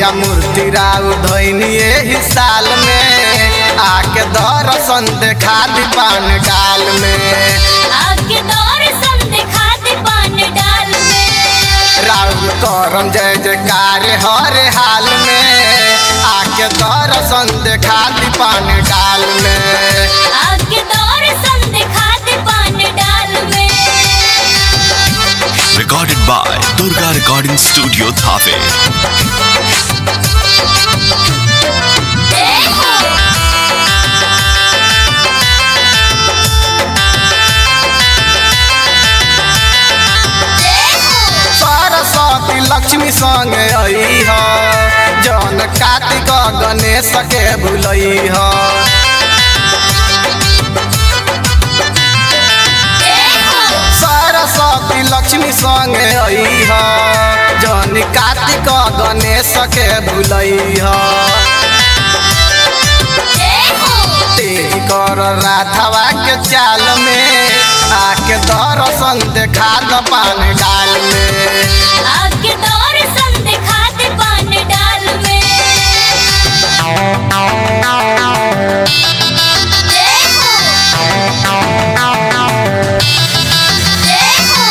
मैया मूर्ति राउ धैनी एही साल में आके दर्शन देखा दी पान डाल में आके दर्शन दिखा दे पान डाल में राउर करम जय जयकार हर हाल में आके दर्शन देखा दी पान डाल में आके दर्शन दिखा दे पान डाल में Recorded by Durga Recording Studio Thave. जय हो जय हो सरस्वती लक्ष्मी संग आई ह जन कार्तिक गणेश के भुलई ह जय हो सरस्वती लक्ष्मी संग आई ह जन कार्तिक गणेश के भुलई ह जय हो तेज कर राधवा के चाल में आके दर्शन देखा द पान डाल में आके दर्शन दिखा दे पान डाल में जय हो जय हो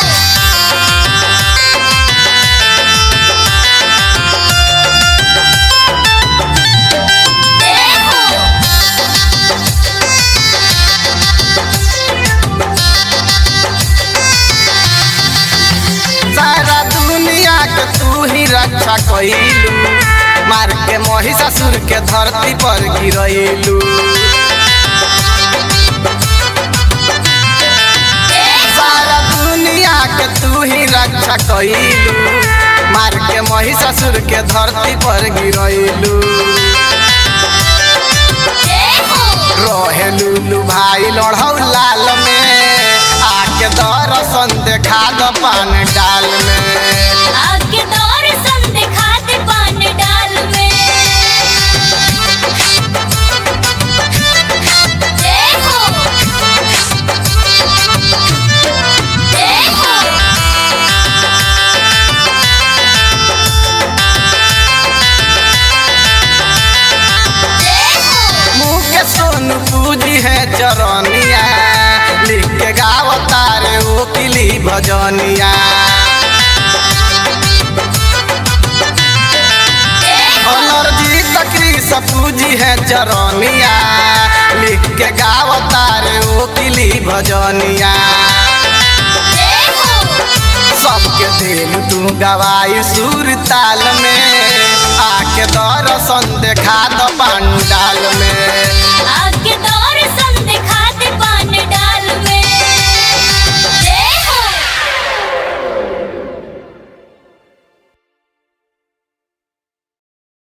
जय हो सारा दुनिया के तू ही रक्षा कइलू मार के महिषासुर के धरती पर गिरैलू सारा दुनिया के तू ही रक्षा कइलू मार के महिषासुर के धरती पर गिरैलू जय हो रहेलू भाई लड़ौ लाल में आके दर्शन देखा द पान डाल में आके दर्शन दिखा दे पान डाल में जय हो जय हो जय हो मुँह के सोनू पूजी है चरनिया लिख के गावता रे ओ किली भजनिया जय हो अनरजी तकरी से पूजी है चरनिया लिख के गावता रे ओ किली भजनिया जय हो सबके दिल तू गवाई सुर ताल में आके दर्शन देखा द पंडाल में